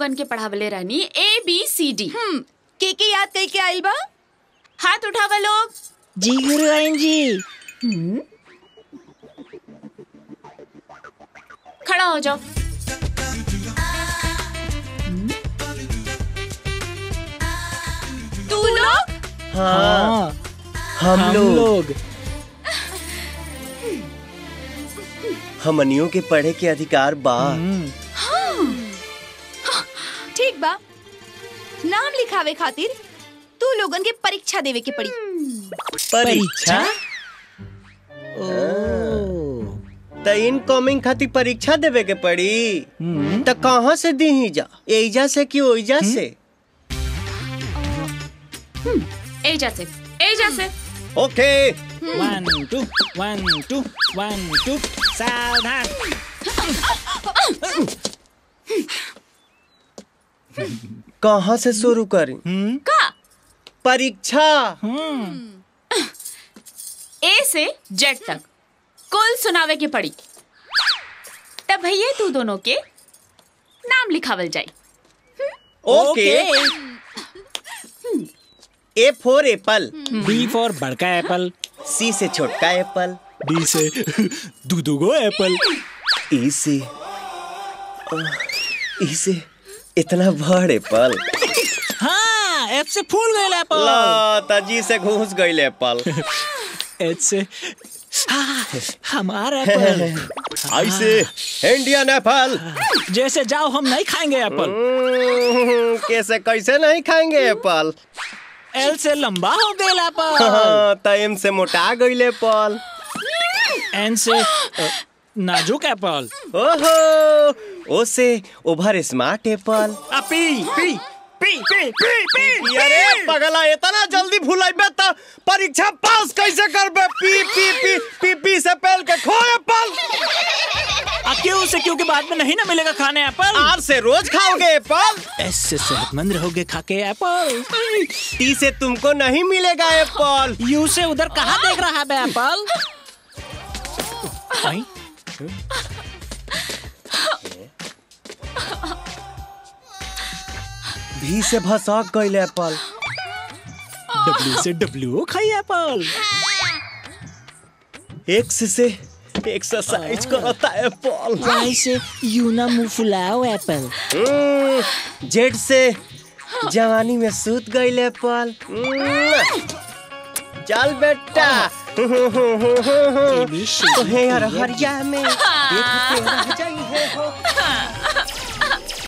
लोगन के पढ़ावले रहनी ए बी सी डी हम्म के के याद कई के आइल बा हाथ उठावा लोग जी गुरुआइन जी खड़ा हो जाओ तू लोग हाँ हम हम लोग लोग हमनियों के पढ़े के अधिकार बा ठीक बा नाम लिखावे खातिर तू लोगन के परीक्षा देवे के पड़ी परीक्षा ओ त इनकमिंग खातिर परीक्षा देवे के पड़ी त कहाँ से दी जा एजा से कि ओइजा से एजा से एजा से okay one two one two one two सावधान कहाँ से शुरू करी का परीक्षा ए से जेड तक कुल सुनावे के पड़ी तब भैया तू दोनों के नाम लिखावल जाई okay A for apple B for बड़का एप्पल सी से छोटका एप्पल डी से दूधुगो एप्पल ई से ई से इतना बड़ एप्पल हाँ एफ से फूल गए एप्पल ला तजी से घुस गई एप्पल एच से हाँ, हमारा एप्पल आई से इंडियन एप्पल जैसे जाओ हम नहीं खाएंगे एप्पल हम्म, कैसे कैसे नहीं खाएंगे एप्पल एल से लंबा हो गए एप्पल हाँ, टाइम से मोटा गई एप्पल एन से अ, नाजुक एप्पल ओहो ओ से ओवर स्मार्ट एप्पल आ, पी पी पी पी पी पी अरे पगला इतना जल्दी भुलाइबे त परीक्षा पास कैसे करबे पी पी पी पी पी से पहल के खो एप्पल आ, क्यों से क्योंकि बाद में नहीं ना मिलेगा खाने एप्पल आर से रोज खाओगे एप्पल एस से सेहतमंद रहोगे खा के एप्पल टी से तुमको नहीं मिलेगा एप्पल यू से उधर कहाँ देख रहा है बे एप्पल आई? भी से भसक गई एप्पल डब्ल्यू से डब्ल्यू खाई एप्पल एक्स से एक्सरसाइज करता एप्पल वाई से यू ना मुंह फुलाओ एप्पल हम्म, जेड से जवानी में सूत गई एप्पल हम्म, चल बेटा ABC, तोहे यार हरिया में देखते रह जाई है हो